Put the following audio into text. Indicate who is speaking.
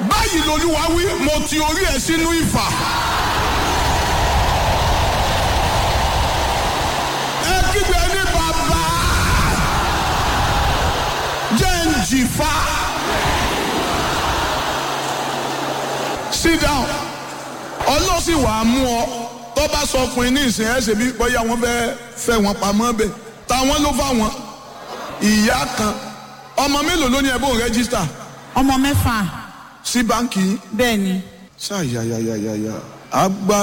Speaker 1: báyìí lolúwa wí mo ti orí ẹ sínú ìfà. ẹ kígbe ní bàbá jẹ́ ń jìfà. sit down ọlọ́sìn wàá mú ọ tó bá sọ ọkùnrin ní ìsìn ẹ̀ ṣe bí bóyá wọ́n fẹ́ fẹ́ wọn pamọ́ bẹ̀ táwọn ló fà wọn ìyá kan ọmọ mélòó ló ní ẹ bó ń rẹ́gísítà
Speaker 2: ọmọ mẹ́fà
Speaker 1: sí báńkì yín
Speaker 2: bẹ́ẹ̀ ni
Speaker 1: ṣáàyàyàyàyà àgbà